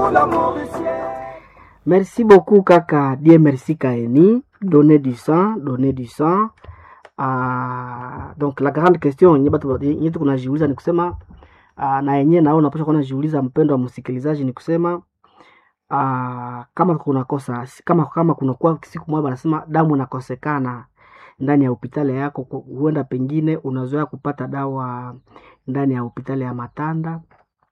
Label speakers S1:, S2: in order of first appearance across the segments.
S1: Merci beaucoup kaka, Dieu merci Kaeni, donner du sang, donner du sang. Ah, donc la grande question yenye batu yenye tuko najiuliza ni kusema ah, na yenyewe nao unapaswa kuwa najiuliza, mpendo wa msikilizaji, ni kusema ah, kama kuna kosa kama kama kuna kwa siku moja wanasema damu inakosekana ndani ya hospitali yako, ku- huenda pengine unazoea kupata dawa ndani ya hospitali ya Matanda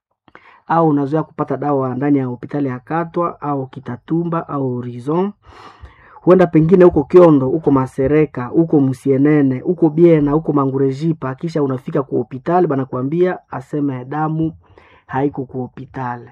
S1: au unazoea kupata dawa ndani ya hospitali ya Katwa au Kitatumba au Horizon. Huenda pengine huko Kiondo, huko Masereka, huko Musienene, huko Biena, huko Mangurejipa, kisha unafika ku hospitali banakwambia aseme damu haiko ku hospitali.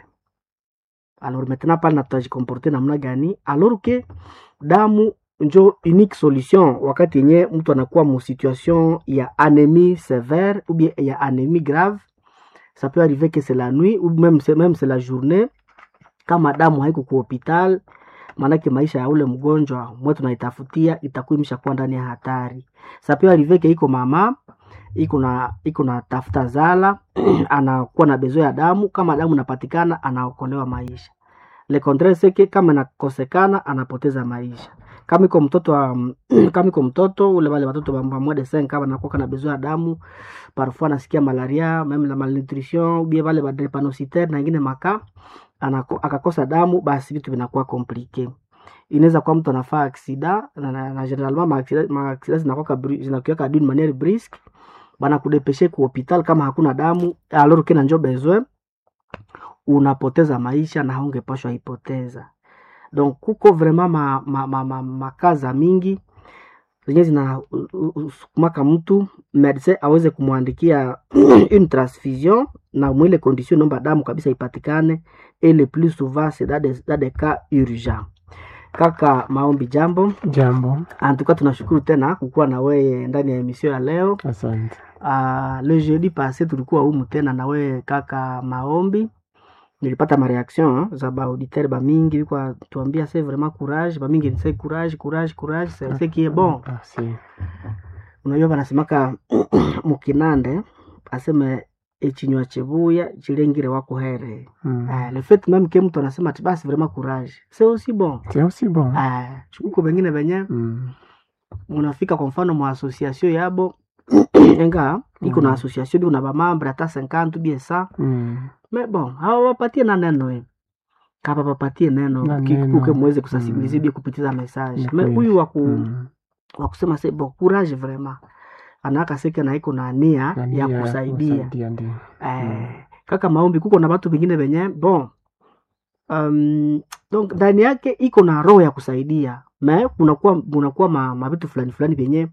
S1: Alors maintenant pale natajikomporte namna gani? Alors que damu njo unique solution wakati yenye mtu anakuwa mu situation ya anemie sévère ou bien ya anemie grave ça peut arriver que c'est la nuit ou même c'est même c'est la journée kama damu haiko ku hospital maanake maisha ya ule mgonjwa mwe tunaitafutia itakuwa imeshakuwa ndani ya hatari ça peut arriver que iko mama iko na iko na tafuta zala anakuwa na bezo ya damu kama damu inapatikana anaokolewa maisha le contraire c'est que kama inakosekana anapoteza maisha kama iko mtoto wa, kama iko mtoto ule wale watoto wa mwa de 5 kama anakuwa na bezo ya damu parfois anasikia malaria meme la malnutrition ou bien wale ba drépanocytaire na ingine maka anako, akakosa damu basi vitu vinakuwa komplike inaweza kuwa mtu anafaa aksida na, na, na generalement maaksida maaksida zinakuwa zinakuwa d'une manière brusque bana kudepeshe ku hospital kama hakuna damu alors kena njo besoin unapoteza maisha na haungepashwa ipoteza donc kuko vraiment ma, ma, ma, ma, makaza mingi zenye zinasukumaka mtu medecin aweze kumwandikia une transfusion na mwile condition nomba damu kabisa ipatikane et le plus souvent c'est dans des, dans des cas urgents kaka maombi jambo
S2: Jambo,
S1: antuka tunashukuru tena kukuwa na weye ndani ya emission ya leo
S2: asante.
S1: uh, le jeudi passé tulikuwa humu tena na weye kaka maombi nilipata mareaction za baauditeur bamingi bikwa tuambia se vraiment courage bamingi nise courage courage courage c'est ce qui est bon
S2: Merci.
S1: unajua wanasemaka mukinande aseme echinywa chebuya chilengire wako here
S2: Mm.
S1: uh, le fait même que mtu anasema ati basi vraiment courage c'est aussi bon
S2: C'est aussi bon.
S1: uh, chukuko bengine benye
S2: Mm.
S1: unafika kwa mfano mwa association yabo enga iko na
S2: Mm.
S1: association biko na bamambre hata 50 bien ça
S2: Mm.
S1: mais bon hawapatie na neno eh. kapa papatie neno
S2: Na
S1: ki-
S2: neno.
S1: kuke muweze kusensibiliser
S2: Mm.
S1: bia kupitiza message
S2: Ni
S1: mais
S2: kweli.
S1: huyu waku
S2: Mm.
S1: wa kusema se bon courage vraiment anaka seke na iko na nia
S2: Na
S1: ya
S2: nia
S1: kusaidia
S2: kusaidia ndio.
S1: eh, kaka maombi kuko na watu vingine venye bon um, donc ndani yake iko na roho ya kusaidia me kunakuwa kunakuwa ma, mavitu fulani fulani vyenye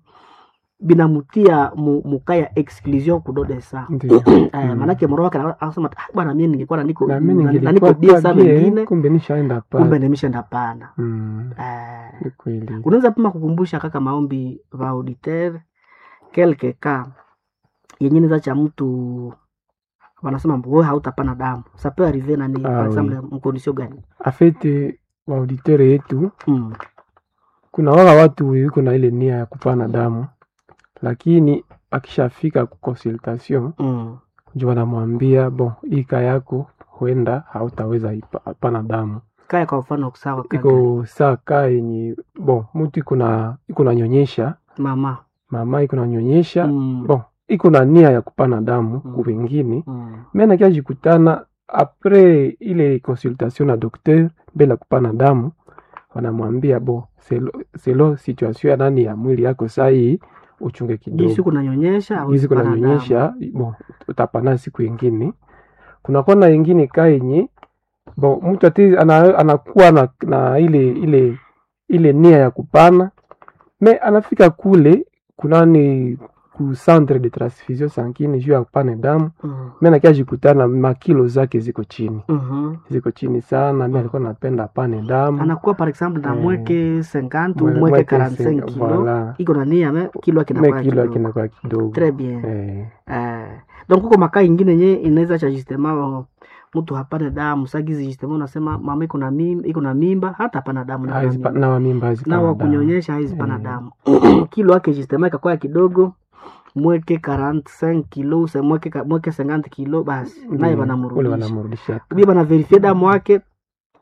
S1: binamutia mu, muka ya exclusion kudode sa
S2: Ndio.
S1: eh,
S2: Mm.
S1: manake moro wake ana- anasema ah, bwana mimi ningekuwa na niko
S2: Na mimi
S1: na- na niko
S2: ningelikuwa
S1: bia sa
S2: bie,
S1: wengine
S2: kumbe nishaenda
S1: kumbe
S2: pale.
S1: nimeshaenda pana
S2: Mm.
S1: eh,
S2: Ni kweli.
S1: unaweza pima kukumbusha kaka maombi va auditeur quelque cas yenye neza cha mtu wanasema wewe hautapana damu ça peut arriver nani
S2: Ah,
S1: par
S2: oui.
S1: exemple mkondisio gani
S2: Afete waauditere yetu
S1: mm.
S2: kuna wala watu wiko na ile nia ya kupana damu, lakini akishafika ku consultation
S1: Mm.
S2: ndio wanamwambia bon, hii kaa yako huenda hautaweza ipa- pana damu
S1: kaya kwa mfano sawa kaka
S2: iko saa kaa yenye bon, mtu iko na iko nanyonyesha
S1: mama
S2: mama iko nanyonyesha
S1: mm.
S2: bon, iko na nia ya kupana damu
S1: Mm.
S2: ku wengine
S1: mm.
S2: me nakia jikutana apres ile consultation na docteur mbele ya kupana damu wanamwambia bo selo, selo situation ya nani ya mwili yako sahii uchunge
S1: hii
S2: kidogo
S1: siku nanyonyesha au
S2: hizi
S1: kupana damu.
S2: kunanyonyesha bo utapana siku ingine kunakuwa na ingine kaa yenye bo mtu ati ana, anakuwa na, na ile ile ile nia ya kupana me anafika kule kunani ku centre de transfusion sanguine juu ya kupana damu
S1: mm.
S2: mi nakia jikutana makilo zake ziko chini
S1: mm
S2: ziko chini sana mi alikuwa napenda apane damu
S1: anakuwa par exemple na
S2: Eh.
S1: mweke 50
S2: Mwe-
S1: mweke
S2: mweke
S1: 45
S2: sen-
S1: kilo
S2: voilà.
S1: iko na nia me kilo yake
S2: me
S1: inakuwa
S2: kilo
S1: kidogo
S2: akinakuwa kidogo
S1: très bien
S2: eh,
S1: Eh, donc kuko makaa ingine nye inaweza cha justement mtu hapane damu sagizi justement unasema mama iko na mimba iko na mimba hata hapana damu na
S2: haizi pa- na wamimba
S1: na
S2: hazipana damu
S1: wakunyonyesha haizi pana
S2: Eh.
S1: damu kilo yake justement ikakuwa kidogo mweke 45 kilo se mweke ka- mweke 50 kilo basi naye
S2: Ndio, ule
S1: banamrudisha
S2: wanamrudisha
S1: ubia bana verifie damu yake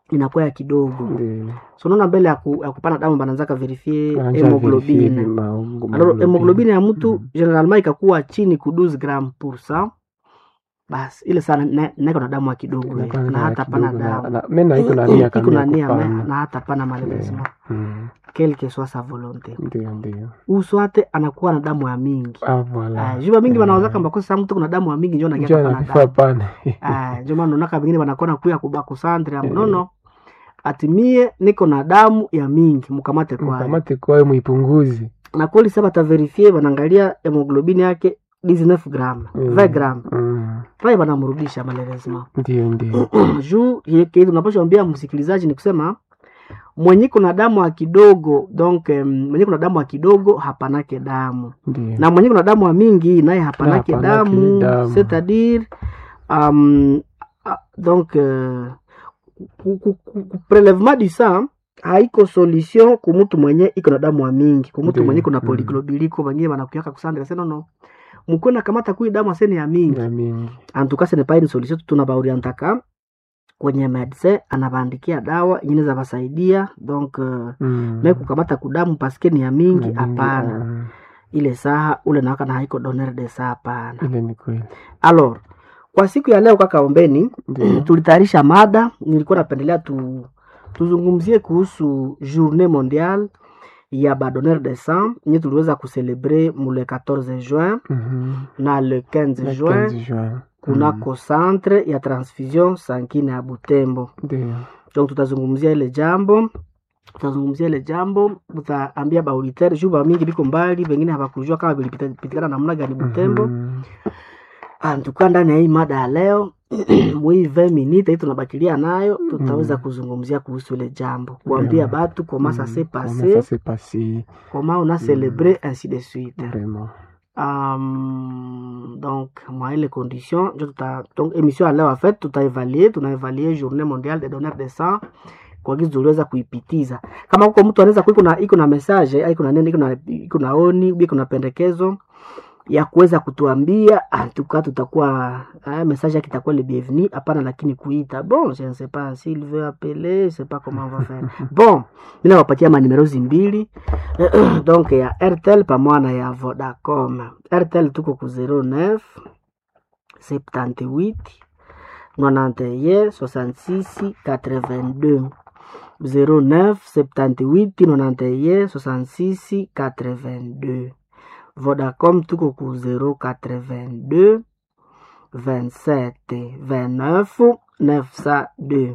S1: inakuwa ya kidogo
S2: Ndio.
S1: so unaona mbele ya, ku, ya kupana damu bananzaka verifie
S2: Wanaanza verifie
S1: hemoglobine
S2: ma-
S1: alors
S2: hemoglobine.
S1: hemoglobine ya mtu
S2: Mhm.
S1: generalement ikakuwa chini ku 12 gram pour cent basi ile sana na- naiko na damu ya kidogo
S2: Inakuwa
S1: na
S2: na
S1: hata pana
S2: kidogo na-
S1: damu
S2: na- me na iko na nia
S1: iko
S2: kamili
S1: na
S2: ya
S1: nia me-
S2: kupana.
S1: na hata pana malheureusement
S2: Mm.
S1: quelle que soit sa volonté
S2: Ndio, ndio.
S1: uswate anakuwa na damu ya mingi
S2: Ah, voilà.
S1: Ah, juba mingi
S2: Eh.
S1: wanawazaka mbakosa mtu kuna damu ya mingi njo nakia
S2: Njoo
S1: kapana
S2: anakufaa
S1: damu
S2: pane.
S1: Ah, njo maana unaona vingine wanakona kuya kubakusantre ya mnono atimie niko na damu ya mingi mkamate kwayo
S2: Mkamate kwayo muipunguzi.
S1: na kweli sasa bataverifie wanaangalia hemoglobini yake 19 gram
S2: Mm.
S1: 20 gram
S2: Mm.
S1: pale wanamrudisha malheureusement
S2: Ndio, ndio.
S1: juu yeke tunapaswa ambia msikilizaji ni kusema mwenye kuna damu ya kidogo donc um, mwenye kuna damu ya kidogo hapanake damu
S2: Ndio.
S1: na mwenye kuna damu ya mingi naye hapanake
S2: Na hapanake
S1: damu
S2: damu.
S1: c'est-à-dire um, ah, donc uh, ku- ku- ku- ku- prelevement du sang haiko solution kumutu mwenye iko na damu ya mingi kumutu
S2: Ndio.
S1: mwenye kuna
S2: Mm.
S1: polyglobuliko wengine wanakuyaka kusandika sasa nono mukona kamata kui damu asene ya mingi
S2: Na mingi.
S1: antuka ce n'est pas une solution tunabaorientaka kwenye medecin anabaandikia dawa yenye za basaidia donc uh,
S2: Mm.
S1: me kukamata kudamu paske ni ya mingi
S2: Na mingi,
S1: hapana
S2: ah.
S1: ile saha ule nawaka na haiko donner de saa hapana
S2: Ile ni kweli.
S1: alors kwa siku ya leo kaka ombeni
S2: Ndio.
S1: tulitayarisha mada nilikuwa napendelea tu, tuzungumzie kuhusu journée mondiale ya badonneur de sang nye tuliweza kucelebre mu le 14 juin
S2: Mhm.
S1: na le 15
S2: Le
S1: juin
S2: 15 juin.
S1: kunako centre ya transfusion sankine ya butembo
S2: Ndio.
S1: donc tutazungumzia ile jambo tutazungumzia ile jambo tutaambia baauditeur juu bamingi biko mbali pengine hawakujua kama vilipitikana namna gani butembo
S2: Mhm.
S1: antuka ndani ya hii mada ya leo mwii 20 minute hii tunabakilia nayo tutaweza
S2: Mm.
S1: kuzungumzia kuhusu ile jambo kuambia
S2: Vraiment.
S1: batu koma ça
S2: Mm.
S1: s'est
S2: Comment ça
S1: passé
S2: s'est passé,
S1: koma on a célébré ainsi de suite
S2: vraiment.
S1: Um, donc mwa ile condition njo tuta donc émission ya leo en fait tutaevaluer tunaevaluer journée mondiale des donneurs de sang kwa gizi tuliweza kuipitiza kama huko mtu anaweza kuwa iko na iko na message au iko na nini iko na iko na oni iko na pendekezo ya kuweza kutuambia antuka tutakuwa eh, message yake itakuwa le bienvenu hapana lakini kuita bon je ne sais pas s'il veut appeler je sais pas comment on va faire bon mimi nawapatia manumerozi mbili donc ya airtel pamoja na ya vodacom airtel tuko ku 09 78 91 66 82 09 78 91 66 82 Vodacom tuko ku 082 27 29 902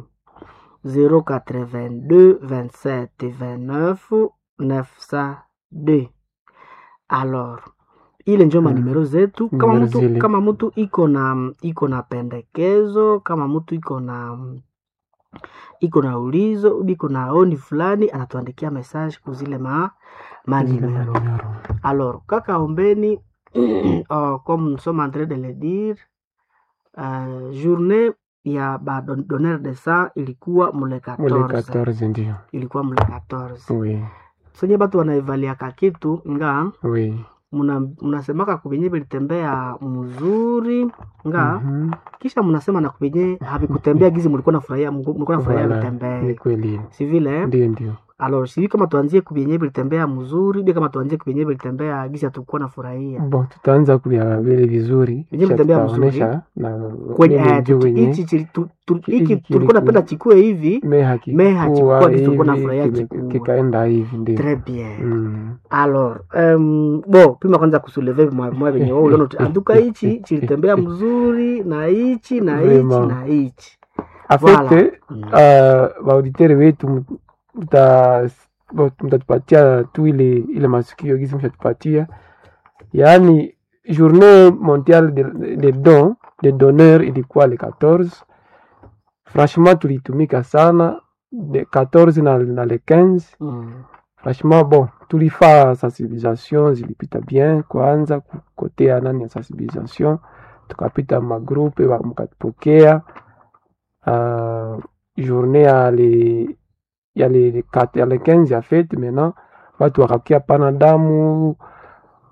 S1: 082 27 29 902 alors ile njo manimero zetu kama
S2: Numero
S1: mtu,
S2: zile.
S1: kama mtu iko na iko na pendekezo kama mtu iko na iko na ulizo iko na oni fulani anatuandikia message kuzile ma manimero
S2: Manimero.
S1: alors kaka ombeni oh, comme nous sommes en train de le dire uh, journée ya badonneur de sang ilikuwa mule
S2: Mule
S1: 14
S2: 14 ndio.
S1: ilikuwa mule 14
S2: Oui,
S1: senye batu wanaevaliaka kitu nga
S2: oui.
S1: muna- munasemaka kuvenye vilitembea mzuri nga
S2: Mhm.
S1: kisha mnasema na kuvenye havikutembea gizi mulikuwa nafurahia mulikuwa nafurahia
S2: Voilà, Ni
S1: vitembee
S2: kweli.
S1: si vile eh?
S2: Ndio, ndio.
S1: alors sivi kama tuanzie kuvenye vilitembea mzuri bia kama tuanzie kuvenye vilitembea gizi hatukuwa nafurahia
S2: Bon, tutaanza kuvya vile vizuri.
S1: Vyenye
S2: kisha
S1: vitembea
S2: tutaonesha na
S1: kwenye
S2: mimi
S1: eh,
S2: njoo
S1: tuki-
S2: wenye
S1: hichi chili- tu- tu-
S2: Hiki
S1: hiki tulikuwa
S2: kilikuwa-
S1: napenda chikue hivi
S2: me hakikuwa
S1: Me hakikuwa kitu tulikuwa nafurahia
S2: hivi, kime-
S1: kikuwa.
S2: kikaenda hivi ndio.
S1: très bien
S2: Mm.
S1: alors um, bo pima kwanza kusuleve mwa mwa venye wao uliona tu- anduka hichi chilitembea mzuri na hichi na hichi
S2: Vraiment.
S1: na hichi
S2: Afete
S1: Mm.
S2: uh, waauditere wetu mta- mta- mtatupatia tu ile ile masikio gisi mshatupatia yaani journée mondiale de, de don de donneur ilikuwa le 14 franchement tulitumika sana de 14 na, na le 15
S1: Mm.
S2: franchement bon tulifaa sensibilisation zilipita bien kwanza kukotea nani ya sensibilisation tukapita magrupe wa- mkatupokea uh, journée ya le ya le, le, kat- ya le 15 ya fete maintenant watu wakakia pana damu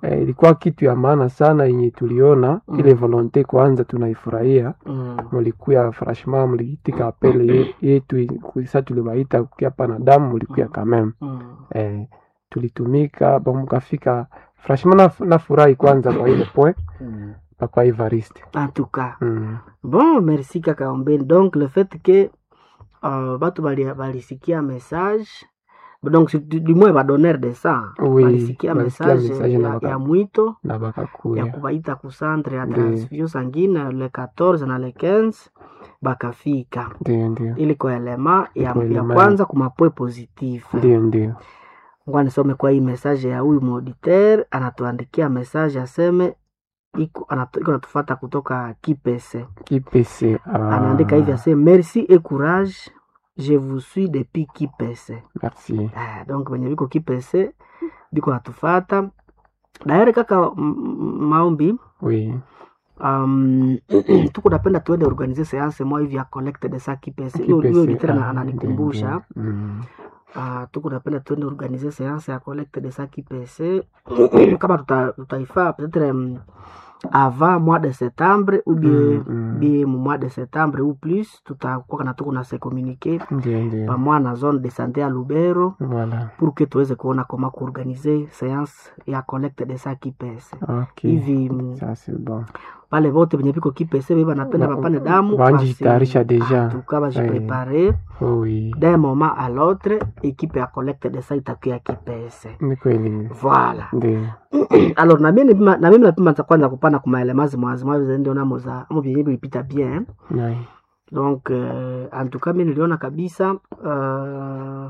S2: eh, ilikuwa kitu ya maana sana yenye tuliona
S1: Mm.
S2: ile volonte kwanza tunaifurahia
S1: Mm.
S2: mulikuya franchement muliitika apele ye- yetu kuisa tulibaita kukia pana damu mulikuya quand même
S1: Mm.
S2: eh, tulitumika bon mukafika franchement naf- nafurahi kwanza kwa ile point
S1: Mm.
S2: papa Evariste
S1: En tout cas.
S2: mm.
S1: Bon, merci kaka Ombeni. Donc le fait que uh, batu bali- balisikia message donc si- du, du moins badonneur de sang
S2: Oui,
S1: balisikia
S2: balisikia
S1: message
S2: message na
S1: ya,
S2: baka-
S1: ya mwito
S2: na
S1: ya
S2: bakakuya
S1: kubaita ku centre ya
S2: Ndi.
S1: transfusion sanguine le 14 na le 15 bakafika
S2: ndio ndio
S1: ili kwa elema ya,
S2: Kwa
S1: ya
S2: elema
S1: kwanza kumapwe positif
S2: ndio ndio
S1: ngwa nisome kwa hii message ya huyu mauditeur anatuandikia message aseme iko anatu- iko natufata kutoka kipese
S2: kipese
S1: anaandika hivi ase merci et courage je vous suis depuis kipese
S2: merci
S1: ah, donc venye viko kipese biko natufata daere kaka m- m- maombi
S2: oui
S1: um, tuko napenda tuende organize seance moja hivi ya collecte de sa kipese hiyo
S2: Kipese,
S1: hiyo litera
S2: ah,
S1: ananikumbusha
S2: ndio, ndio. Mm.
S1: uh, tuko napenda tuende organize seance ya collecte de sa kipese kama tuta- tutaifaa peut-être um, avant mois de septembre ou bien
S2: Mm, mm.
S1: bien mu mois de septembre ou plus tutakuwa kana tuko na se communiquer
S2: ndio ndio
S1: pamoja na zone de santé ya Lubero
S2: voilà
S1: pour que tuweze kuona koma kuorganize seance ya collecte de sa kipese
S2: ok
S1: hivi mm,
S2: ça c'est bon
S1: pale vote venye viko kipese beba napenda
S2: Ba-
S1: bapane damu
S2: banjitayarisha deja.
S1: tuka bajiprepare
S2: oh, oui
S1: d'un moment à l'autre ekipe ya collecte de sa itakuya kipese
S2: ni kweli
S1: voilà
S2: ndio
S1: alors na mimi napima- na mimi napima za kwanza kupana kumaelemazi mwazimazi ndio namo za amo vyenye vilipita bien
S2: Nai.
S1: donc euh, en tout cas mi niliona kabisa uh,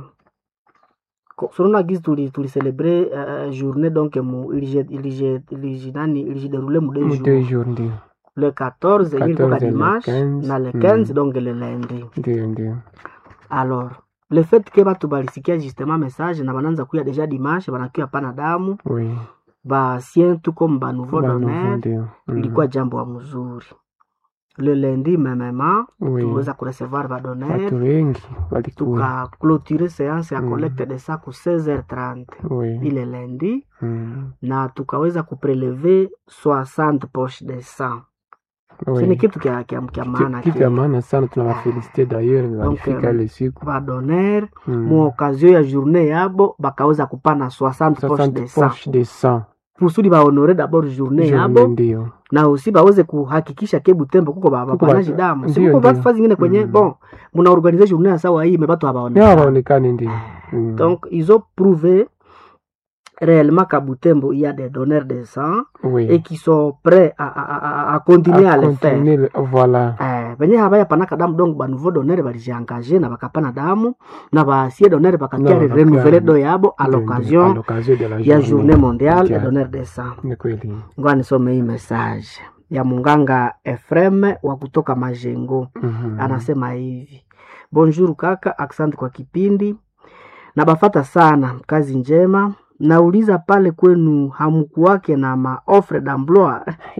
S1: sonona gizi tuli tulicelebre uh, journée donc mu ilije ilije ilije nani ilijideroule mu deux
S2: Mu
S1: jours
S2: deux jours ndio
S1: le 14 yenye ilikuwa
S2: 14 et le
S1: dimanche
S2: 15,
S1: na le
S2: mm.
S1: 15 donc le lundi
S2: ndio ndio
S1: alors le fait que batu balisikia justement message na bananza kuya deja dimanche banakuya pana damu
S2: oui
S1: basien tu comme banouveau
S2: Ba nouveau
S1: donner
S2: ndio Mm.
S1: ilikuwa jambo ya mzuri le lundi memema
S2: oui
S1: tuweza kurecevoir badonner
S2: watu wengi walikuwa
S1: tukaclôturer séance ya
S2: Mm.
S1: collecte de sa ku 16h30
S2: oui
S1: ile lundi
S2: Mm.
S1: na tukaweza kupreleve 60 poche de sang
S2: oui
S1: sini kitu kya, kya, kya maana
S2: kitu ya maana sana tunawafelicite d'ailleurs walifika
S1: euh,
S2: ile siku
S1: badonner
S2: Mm.
S1: mu occasion ya journée yabo bakaweza kupana 60 poche de
S2: 60
S1: sang
S2: poche de sang
S1: kusudi bahonore d'abord journée
S2: Journée
S1: yabo
S2: ndio
S1: na usi baweze kuhakikisha ke Butembo kuko ba-
S2: Kuko
S1: bapanaji
S2: ba-
S1: damu si
S2: ndio,
S1: kuko
S2: ndio.
S1: batu zingine kwenye
S2: Mm.
S1: bon muna organize journée ya sawa hii mebatu
S2: ndio
S1: habaonekana
S2: hawaonekani ndio Mm.
S1: donc ils ont prouvé réellement qu'à Butembo il y a des donneurs de sang
S2: oui
S1: et qui sont prêts à, à, à, à continuer à, le faire
S2: continuer le- voilà
S1: Eh, benye habaya panaka damu donc banouveau donneur balijiengage na bakapana damu na basie donneur bakakia
S2: Na bakakia-
S1: renouveler do yabo à
S2: Ndio, ndio. À
S1: l'occasion
S2: l'occasion de la
S1: ya journée mondiale
S2: mondiale.
S1: des donneurs de sang
S2: ni kweli
S1: ngoa nisome hii message ya munganga Efrem wa kutoka Majengo
S2: Mhm.
S1: anasema hivi bonjour kaka asante kwa kipindi na bafata sana kazi njema nauliza pale kwenu hamkuwake na maofre d'emploi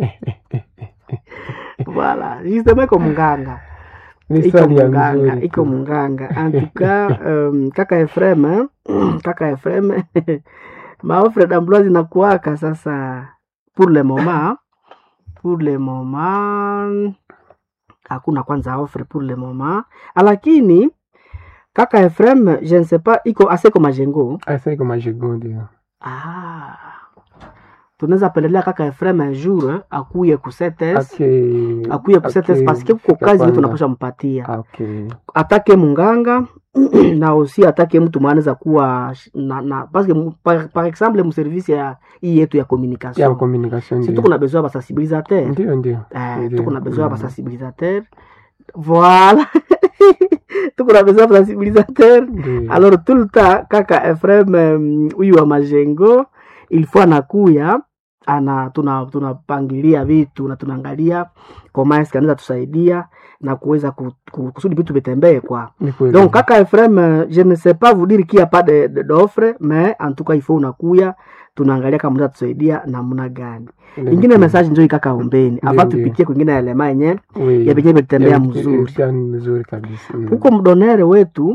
S1: voilà justement iko munganga
S2: ni
S1: iko
S2: swali ya
S1: munganga
S2: mzuri
S1: iko
S2: tu.
S1: munganga antuka um, kaka Efrem eh, kaka Efrem maofre d'emploi zinakuwaka sasa pour le moment pour le moment hakuna kwanza offre pour le moment lakini kaka Efrem je ne sais pas iko aseko majengo
S2: Asa iko majigo ndio
S1: ah. tunaweza pendelea kaka Efrem un jour eh, akuye ku setes
S2: Ake-
S1: akuye ku setes
S2: ake-
S1: parce que kuko kazi
S2: kwanza.
S1: yetu tunapasha mpatia
S2: Okay.
S1: atake munganga na usi atake mtu mwanaweza kuwa sh- na, na parce que mu- par, par exemple mu service ya hii yetu ya
S2: ya
S1: communication
S2: communication
S1: si
S2: ndio.
S1: tuko na besoin ya basensibilisateur
S2: ndio ndio
S1: Eh,
S2: Ndio.
S1: tuko na besoin ya
S2: Mm.
S1: basensibilisateur voilà tuko na besoin ya basensibilisateur
S2: ndio
S1: alors tout le temps kaka Efrem um, huyu wa majengo il faut anakuya ana tuna tunapangilia vitu na tunaangalia koma eske anaweza tusaidia na kuweza ku- ku- kusudi vitu vitembee kwa
S2: ni kweli
S1: donc kaka Efrem euh, je ne sais pas vous dire qu'il y a pas de de- d'offre mais en tout cas il faut unakuya tunaangalia kama mnaweza tusaidia namna gani
S2: Ndio,
S1: ingine
S2: ndio.
S1: message njoo ikaka ombeni
S2: Ndio,
S1: ava
S2: ndio.
S1: tupitie kwingine elema yenye
S2: Oui.
S1: ya benye vitembea
S2: Ya-
S1: mzuri
S2: ya- mzuri kabisa Mm.
S1: huko mdonere wetu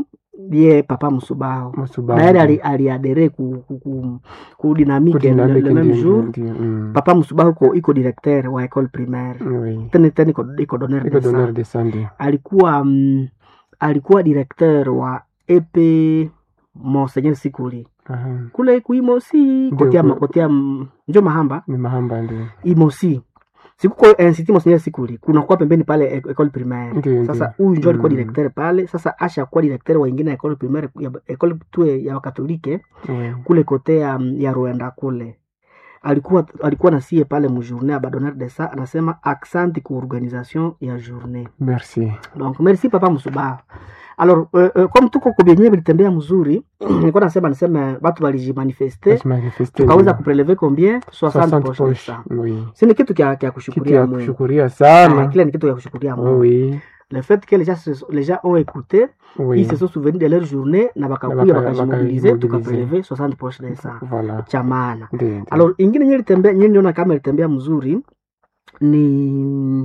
S1: ye papa Musubaho
S2: Musubahu.
S1: naye ali- aliadere ku, ku, ku, ku dynamique le,
S2: Kudinamiki
S1: le même
S2: ndio,
S1: jour
S2: ndio, mm.
S1: papa Musubahu iko, iko directeur wa école primaire
S2: Oui.
S1: tena tena iko, iko donneur
S2: Iko
S1: de sang
S2: donneur de sang ndio.
S1: alikuwa mm, alikuwa directeur wa EP Monseigneur Sikuli
S2: Aha.
S1: kule kuimosi
S2: Ndio,
S1: kotia
S2: kule-
S1: kotia mm, njo mahamba
S2: Ni mahamba ndio.
S1: imosi sikuko institut Monseigneur Sikuli kunakuwa pembeni pale e- école primaire
S2: Ndio,
S1: sasa
S2: ndio.
S1: huyu njo alikuwa
S2: Mm.
S1: directeur pale sasa asha kuwa directeur wa ingine ya école primaire ya école tu ya wakatolike
S2: Oui.
S1: kule kote ya, ya Rwanda kule alikuwa alikuwa nasie pale mujournée ya badonneur de ça anasema accent ku organisation ya journée
S2: Merci.
S1: donc merci papa Musubaha alors euh, euh, comme tuko kubyenye vilitembea mzuri nilikuwa nasema niseme watu walijimanifeste
S2: Basi manifeste
S1: tukaweza
S2: ndio.
S1: kupreleve combien 60
S2: 60
S1: poche de
S2: poche.
S1: sang
S2: Oui.
S1: si ni kitu kya, kya
S2: Kitu
S1: kushukuria
S2: ya
S1: Mungu
S2: kushukuria
S1: Ah,
S2: sana.
S1: kile ni kitu ya kushukuria Mungu
S2: Oui.
S1: le fait que les gens, se- les gens ont écouté
S2: Oui.
S1: ils se sont souvenus de leur journée na bakakuya
S2: baka-
S1: bakajimobilize
S2: bakajimobilize.
S1: tukapreleve 60 poche de sang
S2: Voilà.
S1: cha maana
S2: Ndio. ndio.
S1: alors ingine nye litembea nye niona kama ilitembea mzuri ni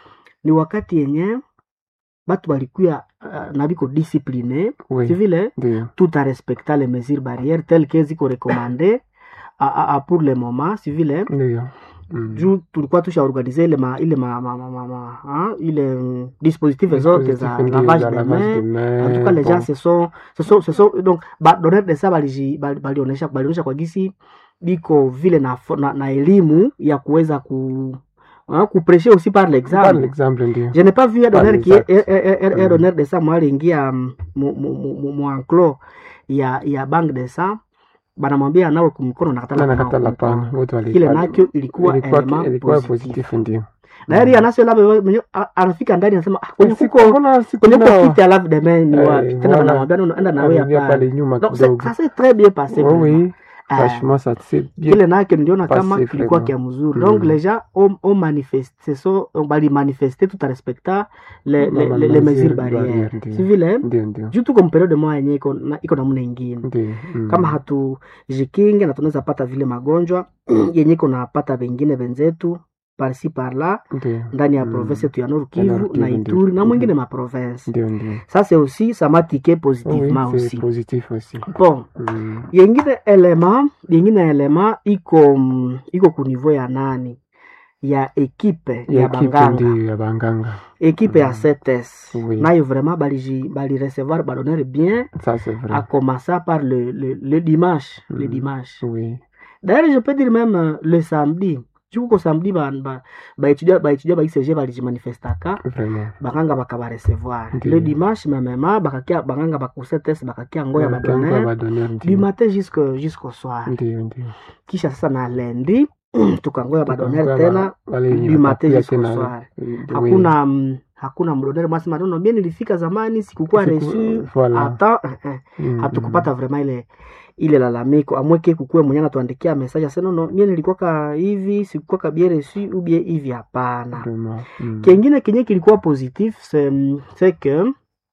S1: ni wakati yenye batu balikuya uh, na biko discipline
S2: Oui.
S1: si vile
S2: Ndio.
S1: tout a respecta les mesures barrières telles que ziko recommandé a, a, a pour le moment si vile
S2: Ndio. Mm.
S1: juu tulikuwa tushaorganize ile ma, ile ma, ma, ma, ma, ma, ha? ile mm, dispositive zote za
S2: Dispositif ndio,
S1: lavage
S2: za
S1: de
S2: lavage
S1: main
S2: de main,
S1: en tout cas les
S2: bon.
S1: gens se sont se sont se sont donc ba donneur de ça baliji bali- balionesha balionesha kwa gisi biko vile na, fo- na, na elimu ya kuweza ku hein, kupreshe aussi par
S2: Par
S1: l'exemple
S2: l'exemple ndio.
S1: je n'ai pas vu un
S2: Par
S1: donneur qui est
S2: l'exact.
S1: un- un- un- un
S2: Mm.
S1: donneur de ça moi aliingia mm, mu- mu- mu- mu- mu enclos ya ya bank de ça banamwambia nawe kumkono nakatala
S2: Na
S1: kunawa
S2: nakatala
S1: kumkono.
S2: pana. Wote wali.
S1: kile
S2: wali-
S1: nakyo ilikuwa
S2: ilikuwa
S1: element
S2: ilikuwa
S1: positif
S2: positif ndio.
S1: na yeye anasio labda mwenye- a- anafika ndani anasema ah, kwenye
S2: Siku-
S1: kuko
S2: mbona siku
S1: kwenye
S2: nao-
S1: kuko kiti ya lave de main ni
S2: Eh,
S1: wapi tena
S2: voilà.
S1: banamwambia no, enda nawe
S2: Anaingia
S1: hapa
S2: pale nyuma
S1: donc c'est-
S2: kidogo.
S1: ça s'est très bien passé
S2: Oui,
S1: vraiment.
S2: oui.
S1: Eh,
S2: Franchement, ça s'est bien
S1: kile nake niliona kama
S2: passé
S1: kilikuwa
S2: vraiment.
S1: kia mzuri
S2: Mm.
S1: donc les gens ont, ont manifesté so bali manifesté tout en respectant les,
S2: Ma-
S1: les,
S2: ma-
S1: les, les
S2: mesures
S1: mesures barrières
S2: barrières, ndio.
S1: si vile
S2: Ndio, ndio.
S1: juu tuko mperiode moya yenye iko na- iko namna ingine
S2: Ndio. Mm.
S1: kama hatujikinge na tunaweza pata vile magonjwa yenye iko napata vengine venzetu parsi parla
S2: Ndio.
S1: ndani ya
S2: Mm.
S1: province yetu ya Nord
S2: Ya Nord
S1: Kivu
S2: Kivu,
S1: na
S2: ndio.
S1: Ituri na
S2: Mhm.
S1: mwingine ma province
S2: Ndio, ndio.
S1: ça c'est aussi ça m'a tiqué
S2: Oui,
S1: positivement
S2: c'est
S1: aussi
S2: positif aussi.
S1: bon
S2: Mm.
S1: yengine elema yengine elema iko mm, iko ku niveau ya nani ya ekipe ya,
S2: Ya equipe
S1: banganga
S2: ndio ya banganga.
S1: ekipe ya
S2: Mm.
S1: CTS
S2: Oui.
S1: nayo vraiment baliji bali recevoir badonneur bien
S2: Ça c'est vrai.
S1: à commencer par le, le, le dimanche le
S2: Mm.
S1: dimanche
S2: Oui.
S1: d'ailleurs je peux dire même euh, le samedi jukuko samedi baétudia ba, baétudia baétudia ba ICG balijimanifestaka
S2: Vraiment.
S1: bakanga bakabarecevoir
S2: Ndio.
S1: le dimanche memema bakakia banganga bakusetes bakakia ngoya
S2: Wanakianga
S1: badonneur
S2: badonneur
S1: du
S2: ndio.
S1: matin jusqu'au jusqu'au soir
S2: Ndio, ndio.
S1: kisha sasa na lendi tukangoya badonneur
S2: Tukangoya
S1: tena
S2: ba- wale wenye
S1: du matin
S2: watakuja
S1: jusqu'au
S2: tena.
S1: soir
S2: Oui.
S1: hakuna mm, hakuna mdonneur mwasema nono mie nilifika zamani sikukuwa
S2: Siku-
S1: reçu
S2: voilà.
S1: hata eh, eh,
S2: Mm,
S1: hatukupata vraiment ile ile lalamiko amweke kukue mwenye anatuandikia message asema no mie nilikuwaka hivi sikukuwaka bien reçu ou bien hivi hapana
S2: mm, vraiment. Mm.
S1: kengine kenye kilikuwa positif c'est c'est que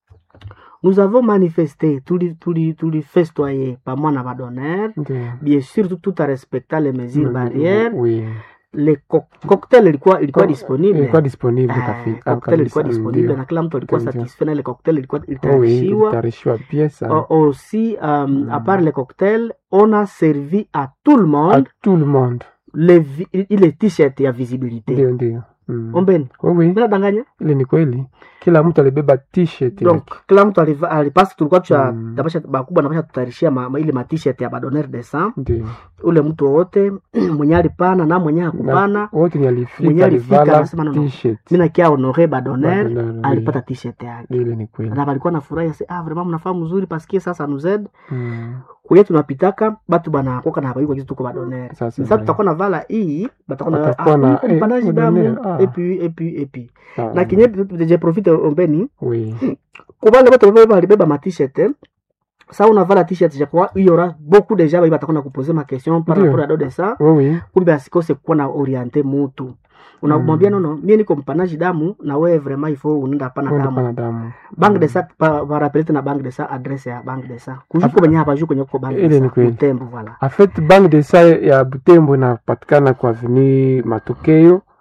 S1: nous avons manifesté tuli tuli tulifestoye pamoja na badonneur
S2: Ndio.
S1: bien sûr tout, tout en respectant les mesures
S2: Mm,
S1: barrières
S2: Oui.
S1: le co cocktail ilikuwa ilikuwa
S2: Co-
S1: disponible
S2: Ilikuwa disponible
S1: Eh,
S2: kafi-
S1: cocktail ilikuwa
S2: kabisa,
S1: disponible
S2: ndio.
S1: na kila mtu alikuwa
S2: Ndio.
S1: satisfait na ile cocktail ilikuwa
S2: Oh oui,
S1: ilitayarishiwa
S2: ilitayarishiwa bien sana.
S1: Au- aussi um,
S2: Mm.
S1: à part le cocktail on a servi à tout le
S2: À
S1: monde
S2: tout le monde.
S1: les vi- ile t-shirt ya visibilité
S2: Ndio, ndio. Mm.
S1: ombeni
S2: Oh oui,
S1: mina danganya
S2: ile ni kweli. Kila mtu alibeba t-shirt
S1: donc
S2: yake.
S1: kila mtu aliva- alipasi tulikuwa tusha
S2: Mm.
S1: tabasha bakubwa napasha tutayarishia ma, ma, ile ma t-shirt ya badonneur de sang
S2: Ndio.
S1: ule mtu wowote mwenye alipana na mwenye hakupana
S2: Wote ni
S1: Mwenye
S2: alifika
S1: alifika
S2: alivala
S1: anasema no, no.
S2: t-shirt.
S1: mina kia honore badonneur
S2: Badonneur, oui.
S1: alipata t-shirt yake
S2: Ile ni kweli.
S1: na balikuwa na furahi ase ah vraiment mnafaa mzuri paske sasa nous aide
S2: Mm.
S1: kuye tunapitaka batu banakoka na habayuka kitu tuko badonneur
S2: Ça, c'est
S1: sasa
S2: vrai.
S1: tutakuwa na vala hii batakuwa na
S2: Watakuwa na,
S1: ah,
S2: eh,
S1: mpanaji damu
S2: badonneur, ah.
S1: et puis et puis et puis
S2: Ah,
S1: na kinye je profite ombeni
S2: Oui.
S1: kubale batu baba balibeba ma t-shirt eh, sa unavala t-shirt je crois il y aura beaucoup de gens ba batakuwa na kuposer ma question par
S2: Ndio.
S1: rapport à de ça
S2: Oui, oui.
S1: kumbe asikose kuwa na oriente mutu unamwambia
S2: Mm.
S1: nono mie niko mpanaji damu na wewe vraiment il faut unaenda pana
S2: Kwenda
S1: damu
S2: pana damu.
S1: bank de
S2: Mm.
S1: sa varapelete na bank de sa adresse ya bank de sa kujuko benye hapa juko nyoko bank
S2: Ile
S1: de
S2: ni
S1: sa
S2: kweli.
S1: utembo voilà
S2: En fait, bank de sa ya Butembo inapatikana kwa avenue Matokeo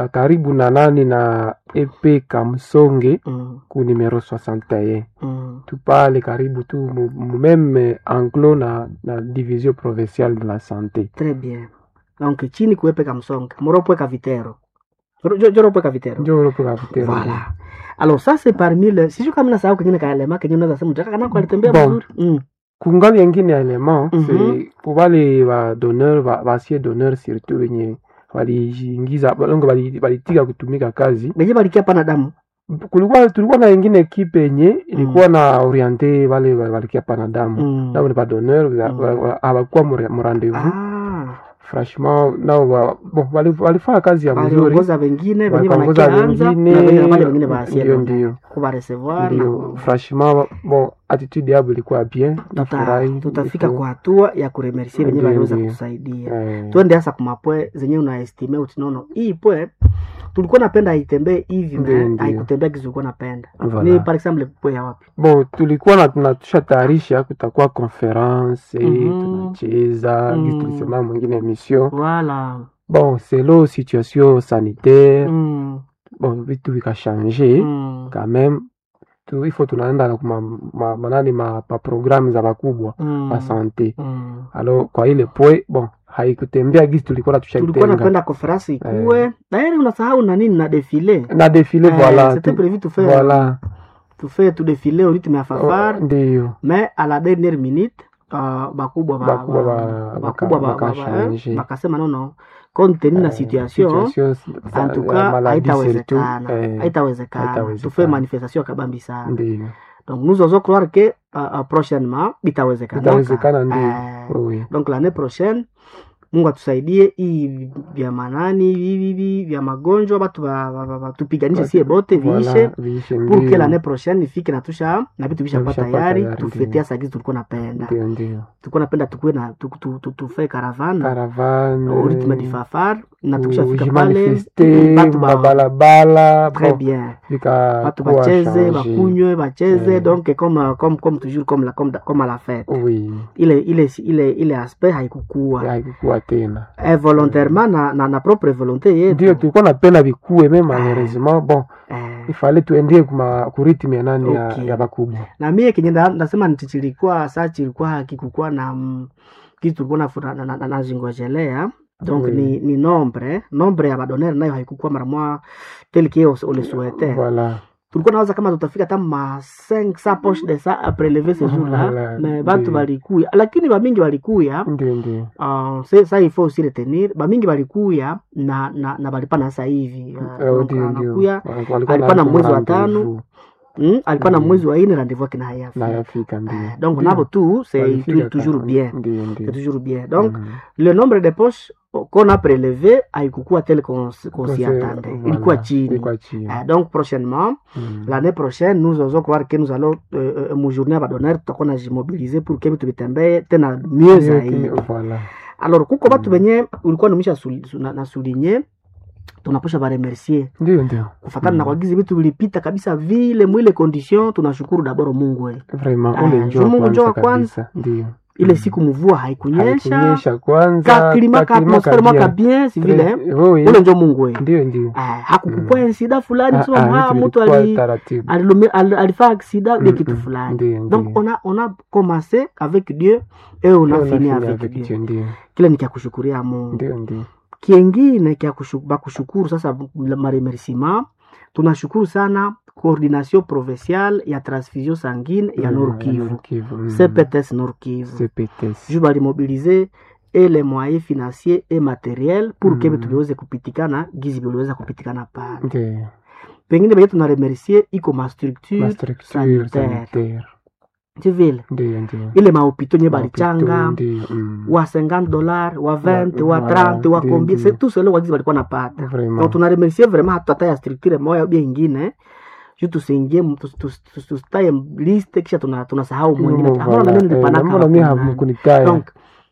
S2: ah, karibu na nani na epe kamsonge
S1: Mm.
S2: ku numero 61
S1: Mm.
S2: tu pale karibu tu mu mu même anglo na, na division provinciale de la santé
S1: Très bien. Donc chini kuepe kamsonga. Moropwe kavitero. Joro- jo- Joropwe kavitero.
S2: njo ropo kapitero
S1: Voilà. Alors ça c'est parmi le sijui kama nasahau kengine kaelema kenye unaweza sema mtaka kana alitembea
S2: Bon.
S1: vizuri. Mm.
S2: kungali yengine element
S1: Mhm.
S2: c'est pour wale ba donneur ba basie donneur surtout wenye waliingiza balongo bali- balitika kutumika kazi
S1: Benye balikia pana damu.
S2: kulikuwa tulikuwa na ingine ekipe yenye ilikuwa na oriente wale wa- walikia pana damu
S1: Mm.
S2: nao ni ba donneur
S1: Mm.
S2: hawakuwa mu rendez-vous
S1: Ah.
S2: franchement nao wa- bon wali- walifanya kazi ya mzuri
S1: Waliongoza wengine benye
S2: wakaongoza
S1: wanakianza na
S2: wengine
S1: benye wale wengine baasie.
S2: ndio ndio
S1: Kuba recevoir na
S2: ndio
S1: ku-
S2: franchement bon attitude yabo ilikuwa bien
S1: tuta,
S2: nafurahi
S1: tutafika
S2: Ilikuwa-
S1: kwa hatua ya kuremercie wenye
S2: Ndio,
S1: waliweza
S2: ndio.
S1: kutusaidia
S2: eh,
S1: twende hasa kumapwe zenye unaestime utinono hii pwe tulikuwa napenda aitembee hivi
S2: Ndio,
S1: me
S2: ndio.
S1: haikutembea kizi ulikuwa napenda
S2: Voilà.
S1: ni par exemple pwe ya wapi
S2: bon tulikuwa na tunatusha tayarisha kutakuwa conference
S1: Mhm.
S2: tunacheza
S1: Mm.
S2: mm. tulisema mwingine emission
S1: voilà
S2: bon selo situation sanitaire
S1: mm.
S2: bon vitu vikashange
S1: Mm.
S2: quand même tu ifo tunaenda na kuma ma, manani ma, ma programu za bakubwa
S1: Mm.
S2: ma sante
S1: Mm.
S2: alors kwa ile pwe bon haikutembea gisi tulikuwa
S1: tulikuwa
S2: natushaitenga
S1: napenda konferensi ikuwe tayari unasahau na nini na defile
S2: na defile
S1: Eh,
S2: voilà
S1: c'était
S2: tu-
S1: prévu tu fais
S2: voilà
S1: tu fais tu défilé au rythme ya
S2: Oh,
S1: fafar
S2: ndio
S1: mais à la dernière minute uh, bakubwa ba-
S2: Bakubwa
S1: ba-
S2: ba-
S1: bakubwa
S2: baka-
S1: ba- ba-
S2: bakashange.
S1: eh, bakasema nono compte tenu na
S2: Eh,
S1: situation
S2: situation za-
S1: en tout
S2: ya
S1: cas
S2: maladie
S1: haitawezekana
S2: surtout, eh,
S1: haitawezekana
S2: haitawezekana.
S1: tufe manifestation kabambi sana
S2: ndio
S1: donc nous osons croire que uh, uh, prochainement bitawezekana
S2: itawezekana ndio
S1: Eh,
S2: oui
S1: donc l'année prochaine mungu atusaidie hii vya manani hivi hivi vya magonjwa batu ba- ba- ba- ba- tupiganishe sie bote viishe
S2: Voilà, viishe
S1: pour que
S2: ndio.
S1: l'année prochaine ifike na tusha na vitu vishakuwa
S2: vishakuwa
S1: tayari
S2: tayari,
S1: tufetea
S2: ndio.
S1: sagizi tulikuwa napenda
S2: ndio ndio
S1: tulikuwa napenda tukuwe na tu- tu- tu- tufe caravane
S2: caravane
S1: au rythme du fafar na
S2: ku-
S1: tukishafika pale
S2: kujimanifeste
S1: batu ba-
S2: mabalabala
S1: très
S2: bon,
S1: bien
S2: vika
S1: batu
S2: kuwa
S1: bacheze
S2: change.
S1: bakunywe bacheze
S2: Eh.
S1: donc comme, comme, comme toujours comme, la, comme, comme à la fête
S2: oui
S1: ile ile ile ile aspect haikukua
S2: haikukuwa tena
S1: eh, volontairement na, na, na propre volonté yetu
S2: ndio tulikuwa napenda vikuwe me malheureusement bon
S1: eh,
S2: ifale tuendie kuma kuritmi ya nani ya,
S1: Okay.
S2: ya bakubwa
S1: na mie kenye nda- ndasema nti chilikuwa sa chilikuwa hakikukuwa na mm, kitu tulikuwa nafu- na- na- na- nazingojelea donc
S2: Oui.
S1: ni, ni nombre nombre ya badonere nayo haikukuwa mara mwa tel que on le souhaitait
S2: voilà
S1: tulikuwa nawaza kama tutafika hata ma 500 poche de ça a prelever ce jour là
S2: Voilà,
S1: mais batu
S2: ndio.
S1: balikuya lakini bamingi balikuya
S2: ndio ndio
S1: uh, se- sa il faut aussi retenir bamingi balikuya na na, na balipana sasa hivi uh,
S2: Eh,
S1: donc
S2: ndio ndio
S1: anakuya
S2: Walikuwa
S1: alikuwa na
S2: na
S1: mwezi wa
S2: rendezvous.
S1: tano mm, alikuwa na
S2: Mm.
S1: mwezi wa ine rendez-vous yake na hayafika
S2: na yafika ndio
S1: Eh, donc
S2: Ndio.
S1: nabo tu c'est
S2: Walifika
S1: tu- toujours
S2: kama-
S1: bien
S2: ndio
S1: c'est
S2: ndio
S1: toujours bien donc
S2: Mhm.
S1: le nombre de poches qu'on a prélevé haikukuwa tel qu'on s- qu'on s'y
S2: Kose-
S1: attendait
S2: voilà,
S1: ilikuwa chini
S2: ilikuwa chini
S1: Eh, donc prochainement
S2: Mhm.
S1: l'année prochaine nous osons croire que nous allons euh, euh, mujournée ya badonere tutakuwa najimobilize pour que vitu vitembee tena mieux
S2: Ndio,
S1: zaidi
S2: voilà
S1: alors kuko batu
S2: Mm.
S1: benye ulikuwa numisha suli- su- na- na souligne tunaposha baremercier
S2: ndio ndio
S1: kufatana na
S2: Mm.
S1: kwagizi vitu vilipita kabisa vile mwile condition tunashukuru daboro mungu we
S2: vraiment
S1: Ah,
S2: ule
S1: juu
S2: njoo
S1: Mungu njoo wa
S2: kwanza
S1: kwanza.
S2: kabisa ndio
S1: ile
S2: Mm.
S1: siku mvua haikunyesha
S2: haikunyesha kwanza
S1: kaklima ka
S2: kaklima
S1: atmosfere mwaka
S2: kabia.
S1: bien si vile eh?
S2: Très- oui,
S1: ule njo mungu we
S2: ndio ndio
S1: Ah, hakukukua
S2: Mm.
S1: insida fulani
S2: Ah,
S1: kusema
S2: ah,
S1: ah,
S2: vitu
S1: mtu
S2: vilikuwa
S1: ali-
S2: taratibu
S1: alilumi- al- alifaa aksida de
S2: Mm,
S1: kitu
S2: mm,
S1: fulani
S2: ndio
S1: donc
S2: ndio
S1: on a, on a commencé avec dieu et on a
S2: Ndio,
S1: fini
S2: nafanya
S1: avec dieu
S2: Dieu, ndio
S1: kile ni kya kushukuria mungu
S2: ndio ndio
S1: kiengine kya kushu- bakushukuru sasa maremerciement tunashukuru sana coordination provinciale ya transfusion sanguine ya
S2: Mm,
S1: nord kivu
S2: Nord Kivu, mm.
S1: cpts nord kivu
S2: CPTS.
S1: ju balimobilize et les moyens financiers et matériels pour que
S2: Mm.
S1: vitu viweze kupitikana gizi viliweza kupitikana pale
S2: Ndio.
S1: pengine venye tunaremercie iko mastructure
S2: Ma structure
S1: sanitaire.
S2: sanitaire.
S1: tivile
S2: Ndio ndio.
S1: ile maopito nye
S2: Mahopito,
S1: balichanga
S2: ndio, mm.
S1: wa 50 dollar wa 20 wa
S2: Wa-
S1: 30 wa
S2: ndio,
S1: combien
S2: ndio.
S1: c'est tout cela wagizi walikuwa napata
S2: Vraiment.
S1: donc tunaremercie vraiment hata hata ya structure moya ubia ingine ju tusiingie mu- tus- tus- tus- tusitaye liste kisha tuna- tunasahau mwingine
S2: Mm,
S1: Ambona
S2: voilà.
S1: na mimi
S2: Eh,
S1: nilipanaka
S2: mbona mimi
S1: hapo nani.
S2: hamkunitaya?
S1: donc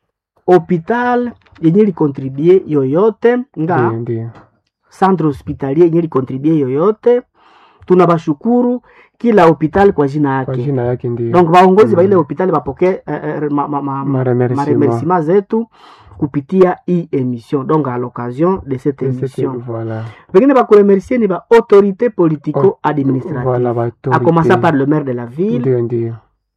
S1: hopital yenye likontribue yoyote nga
S2: Ndio ndio.
S1: centre hospitalier yenye likontribue yoyote tunabashukuru kila hopital kwa jina
S2: Kwa
S1: yake
S2: jina yake ndio.
S1: donc baongozi ba
S2: Mm.
S1: ile hospitali bapokee eh, eh, ma, ma, ma, ma,
S2: Maremerciement.
S1: maremerciement zetu kupitia hii émission donc à l'occasion de cette
S2: Et c'était-
S1: émission
S2: Voilà.
S1: vengine bakuremercie ni baautorité politico administrative
S2: Voilà,
S1: a
S2: baautorité.
S1: commencer par le maire de la ville
S2: Ndio, ndio.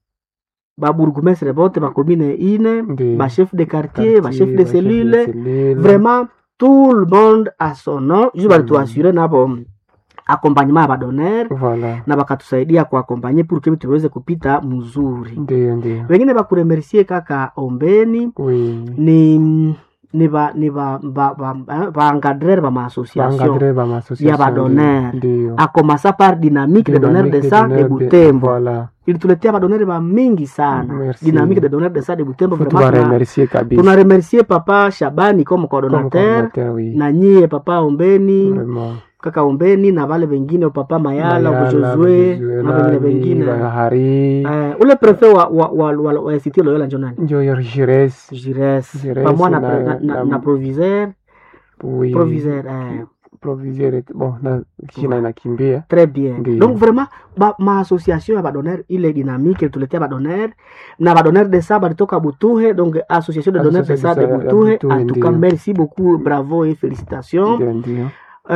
S1: babourgmestre bote bacommune ine
S2: Ndio.
S1: bachef de quartier bachef de
S2: Quartier,
S1: cellule
S2: cellule.
S1: vraiment tout le monde a son nom ju balituasure nabo accompagnement ya badonere
S2: Voilà.
S1: na bakatusaidia kuakompanye pour que tuweze kupita mzuri
S2: Ndio, ndio.
S1: wengine bakuremercie kaka ombeni
S2: Oui.
S1: ni ni ba ni ba ba ba, ba, baencadreur ba maassociation
S2: Baencadré ba maassociation,
S1: ya badonere
S2: ndio.
S1: a commencer par dynamique de donneur de
S2: Dynamique
S1: sang de
S2: donneurs
S1: butembo
S2: Voilà.
S1: ilituletea badonere ba mingi sana
S2: Merci.
S1: dynamique de donneur de sang de butembo
S2: Faut
S1: vraiment tuna-
S2: tuwaremercier kabisa.
S1: tunaremercie papa shabani comme
S2: Comme
S1: coordonnateur
S2: coordinateur, oui.
S1: na nyie papa ombeni
S2: Vraiment.
S1: kaka ombeni na vale vengine papa mayala
S2: Mayala,
S1: josue
S2: Josue,
S1: na vengine
S2: nani,
S1: vengine
S2: Bahari.
S1: Eh, ule prefe wa, wa, wa, wa, wa institut loyola njo nani
S2: Ndio ya Jires.
S1: jires
S2: Jires
S1: pamoja na,
S2: na-
S1: na, na,
S2: na-
S1: na proviseur
S2: Oui.
S1: proviseur eh,
S2: Proviseur. et- Bon, na kina inakimbia.
S1: très bien
S2: Ndiyo.
S1: donc vraiment ba, maassociation ya badonere ile dynamique ilituletea badonere na badonere de sa balitoka butuhe donc association de donneurs de sa de
S2: Association ya
S1: butuhe
S2: Butuhe,
S1: en tout cas
S2: ndiyo.
S1: merci beaucoup bravo et félicitations
S2: Ndio, ndio.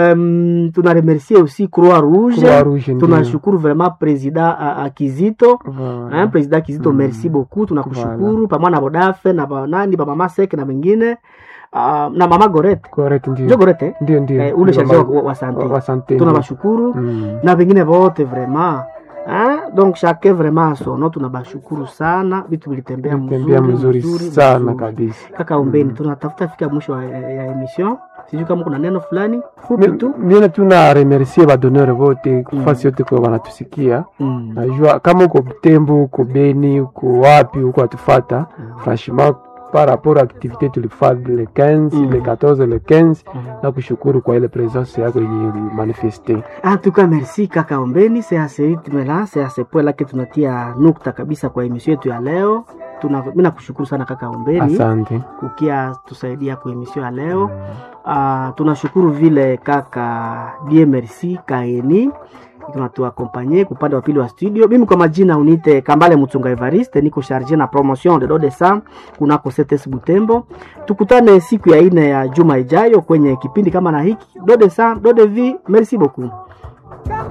S1: um, tunaremercie aussi croix rouge
S2: Croix Rouge ndio.
S1: tunashukuru vraiment président uh, uh, kizito
S2: Voilà.
S1: hein, président kizito
S2: Mm.
S1: merci beaucoup tunakushukuru pamoja na bodafe na banani bamama seke na wengine uh, na mama gorete
S2: Correct, ndio.
S1: njo gorete
S2: Ndio, ndio.
S1: eh, ule
S2: Ndio,
S1: charge wa,
S2: mama-
S1: wa, wa sante
S2: wa sante.
S1: tunabashukuru
S2: Mm.
S1: na vengine vote vraiment hein? donc chacun vraiment asono tunabashukuru sana vitu vilitembea
S2: Tembea
S1: mzuri,
S2: mzuri sana kabisa.
S1: kaka ombeni tunatafuta fika mwisho wa- ya, ya emission sijui kama kuna neno fulani fupi tu
S2: mimi tuna remercier badonere wote fasi yote kwa wanatusikia
S1: mm.
S2: najua kama uko Butembo uko Beni uko wapi uko atufata franchement par rapport à activité tulifanya le 15
S1: Mm.
S2: le 14 le 15
S1: Mm.
S2: na kushukuru kwa ile presence yako yenye ulimanifeste
S1: En tout cas, merci kaka Ombeni, c'est à ce rythme là, c'est à ce point là que tunatia nukta kabisa kwa emission yetu ya leo. Tuna, mimi nakushukuru sana kaka Ombeni
S2: asante
S1: kukia tusaidia kwa emission ya leo. Uh, tunashukuru vile kaka Die Merci Kaeni tunatuakompanye kupande wa pili wa studio. Mimi kwa majina unite Kambale Mutunga Evariste, niko charge na promotion de Dodesa kunako CTS Butembo. Tukutane siku ya ine ya juma ijayo kwenye kipindi kama na hiki Dodesa Dodevi. Merci beaucoup.